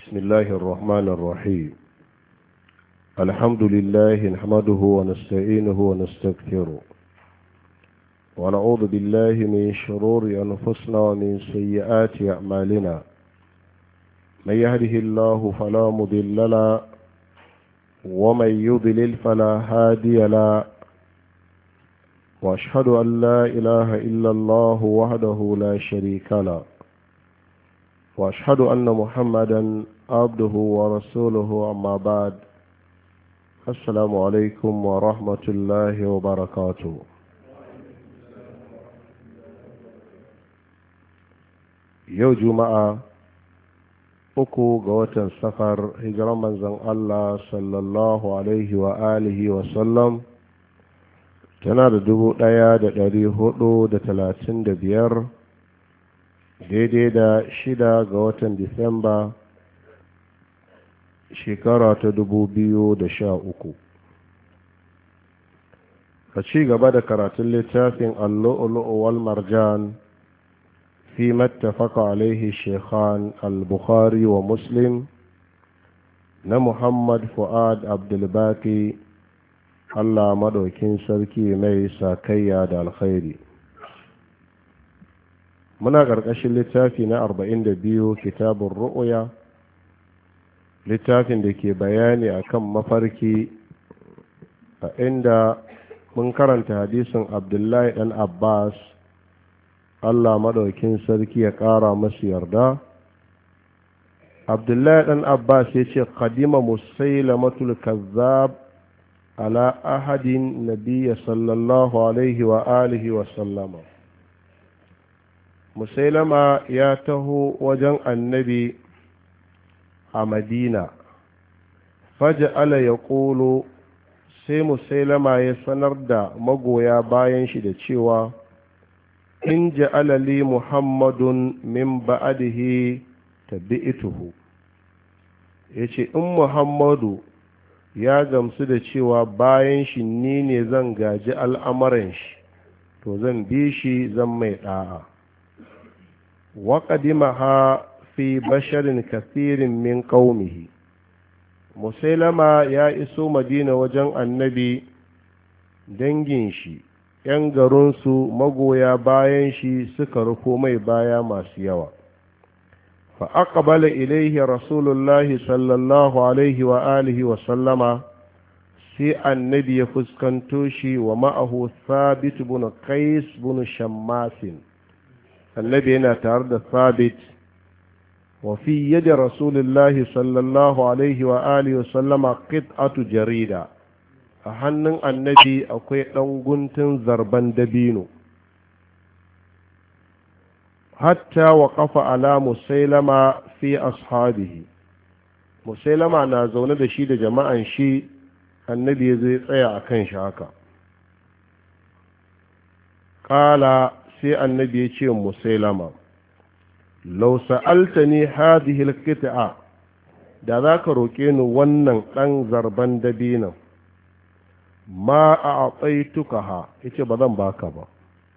بسم الله الرحمن الرحيم الحمد لله نحمده ونستعينه ونستغفره ونعوذ بالله من شرور أنفسنا ومن سيئات أعمالنا من يهده الله فلا مضل له ومن يضلل فلا هادي له واشهد ان لا اله الا الله وحده لا شريك له واشهد ان محمدا عبده ورسوله اما بعد السلام عليكم ورحمه الله وبركاته yau juma'a uku ga watan safar hijiran manzon Allah sallallahu alaihi wa alihi wa sallam tana da dubu ɗaya da ɗari hudu da talatin da biyar daidai da shida ga watan disamba shekara ta dubu biyu da sha uku ka ci gaba da karatun littafin allu'ulu'u wal marjan fi mattafaka alaihi shekhan al-bukhari wa muslim na muhammad fu'ad abdulbaki Allah maɗaukin sarki mai sakayya da alkhairi muna ƙarƙashin littafi na arba'in da biyu kitabun ru'uya littafin da ke bayani akan mafarki a inda mun karanta hadisin abdullahi ɗan abbas Allah maɗaukin sarki ya ƙara masu yarda abdullahi ɗan abbas ya ce kadima musailamatul kazzab على أحد النبي صلى الله عليه وآله وسلم مسيلمة ياته وجن النبي مدينة فجعل يقول sai musailama ya sanar da magoya bayan shi da cewa in ja'ala li muhammadun min ba'dihi tabi'tuhu yace in muhammadu ya gamsu da cewa bayan shi ni ne zan gaji al'amuran shi to zan bi shi zan mai ɗa'a waƙadima ha fi basharin kasirin min ƙaumihi musailama ya iso madina wajen annabi dangin shi ‘yan garinsu magoya bayan shi suka rufo mai baya masu yawa فأقبل إليه رسول الله صلى الله عليه وآله وسلم سي النبي فسكنتوشي ومعه ثابت بن قيس بن شماس النبي هنا تارد ثابت وفي يد رسول الله صلى الله عليه وآله وسلم قطعة جريدة أحنن النبي أكوي أنغنتن زربان دبينو حتى وقف على مسيلمة في أصحابه مسيلمة نازون da shi da jama'an shi annabi zai tsaya a kan shi haka ƙala sai annabi ya ce musailama lau sa'altani hadhihi alqit'a da za ka roƙe ni wannan ɗan zarban dabinan ma a aƙaituka ha yace ba zan baka ba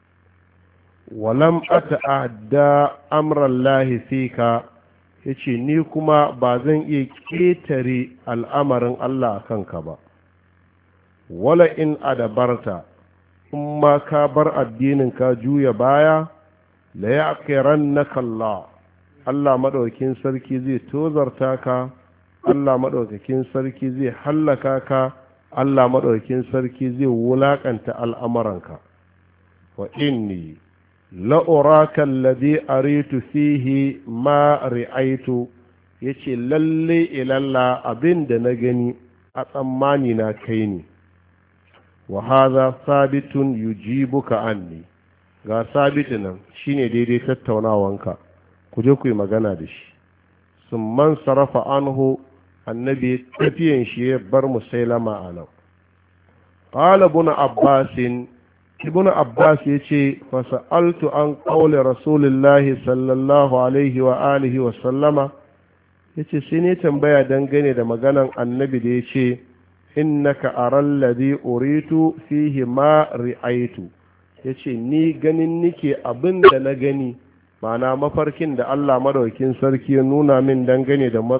walam ata'adda amran lahi fika yace ni kuma ba zan iya ƙetare al'amarin Allah a kanka ba wala in adabarta in ma ka bar addinin ka juya baya la ya'qirannaka Allah Allah madaukakin sarki zai tozarta ka Allah madaukakin sarki zai hallaka ka Allah madaukakin sarki zai wulakanta al'amuranka wa inni la'uraka alladhi aritu fihi ma ri'aitu yace lalle ilalla abin da na gani a tsammani na kai ne wa hadha sabitun yujibuka anni ga sabitu nan shine daidai tattaunawanka ku je ku yi magana da shi sun man sarrafa anhu annabi tafiyan shi ya bar musailama a nan qala ibn abbasin ibn abbas ya ce fasa'altu an ƙaule rasulullahi sallallahu alaihi wa alihi wa sallama ya ce sai ne tambaya dangane da maganan annabi da ya ce innaka aral ladhi uritu fihi ma ri'aitu ya ce ni ganin nike abin da na gani ma'ana mafarkin da Allah madaukin sarki ya nuna min dangane da